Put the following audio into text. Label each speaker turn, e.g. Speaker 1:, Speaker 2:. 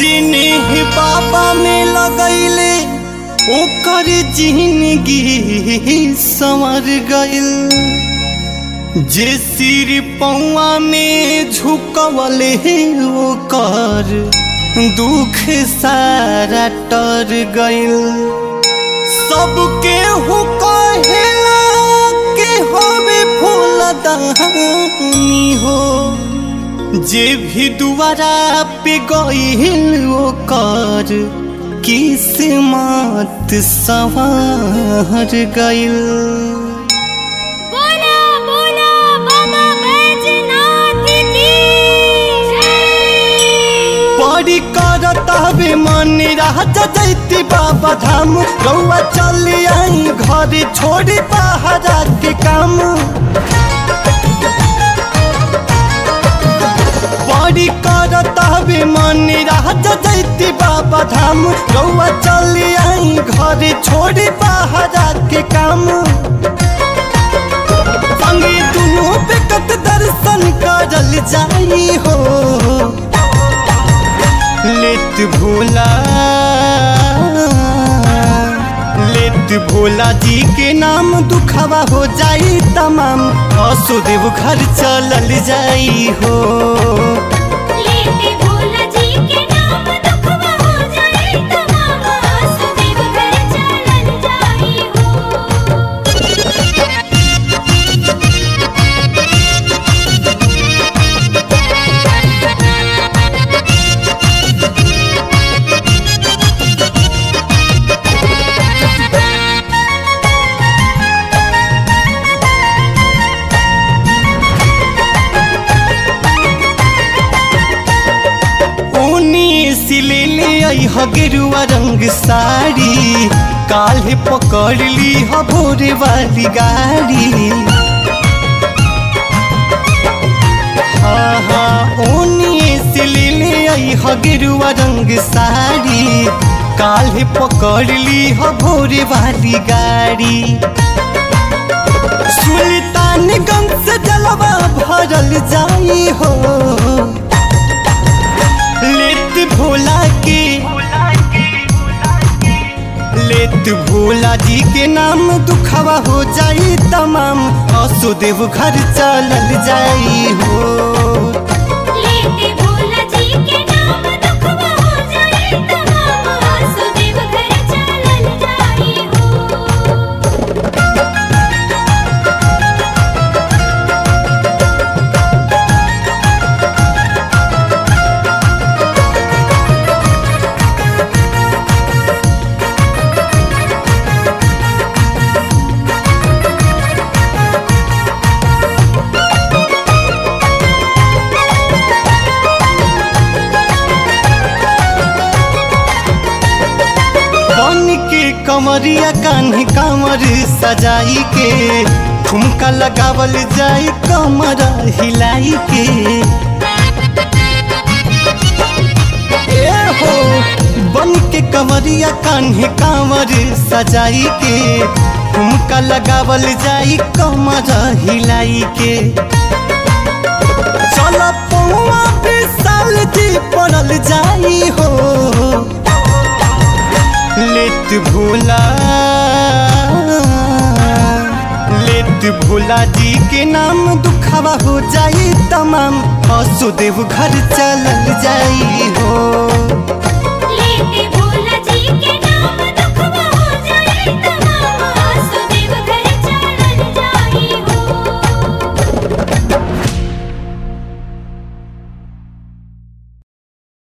Speaker 1: जिन्हें बाबा में लगैले ओकर जिंदगी संवर गइल जे सिर पौआ में झुकवले ओकर दुख सारा टर गइल सबके हु कहेला के होवे फूल दहानी हो जे भी दुआरा पे गइल ओकर किस्मत सवार गइल
Speaker 2: बोला बोला बाबा बैजनाथ की जय
Speaker 1: परी करत हवे मन राजा जैती बाबा धाम रउआ चली आई घर छोड़ी पहाड़ा के काम परी करत हवे मन राजा जैती बाबा धाम रउआ चली आई घर छोड़ी पहाड़ा के काम संगे दुनू बेकत दर्शन करल जाई हो लेत भोला लेत भोला जी के नाम दुखावा हो जाई तमाम असुदेव घर चलल जाई हो
Speaker 2: लेते भोला जी के नाम दुखवा हो जाए तमाम वासुदेव घर चलल जाई हो
Speaker 1: ऊनी सिले ले आई ह गेरुआ रंग साड़ी काल्हे पकड़ ली ह भोरे वाली गाड़ी हाँ हाँ ऊनी सिले ले आई ह गेरुआ रंग साड़ी काल्हे पकड़ ली ह भोरे वाली गाड़ी सुल्तानगंज से जलवा भरल जाई हो लेत भोला के लेत भोला जी के नाम दुखावा हो जाई तमाम असुदेव घर चलल जाई हो
Speaker 2: लेते भोला जी के नाम दुखवा हो जाए तमाम वासुदेव घर चलल जाई हो
Speaker 1: बन के कमरिया कान्हे कामर सजाई के ठुमका लगावल जाई कमर हिलाई के ए हो बन के कमरिया कान्हे कामर सजाई के ठुमका लगावल जाई कमर हिलाई के चल पौआ साल जी पड़ल जाई हो लेत भोला लेत भोला जी के नाम दुखावा हो जाई तमाम असुदेव घर चलल जाई हो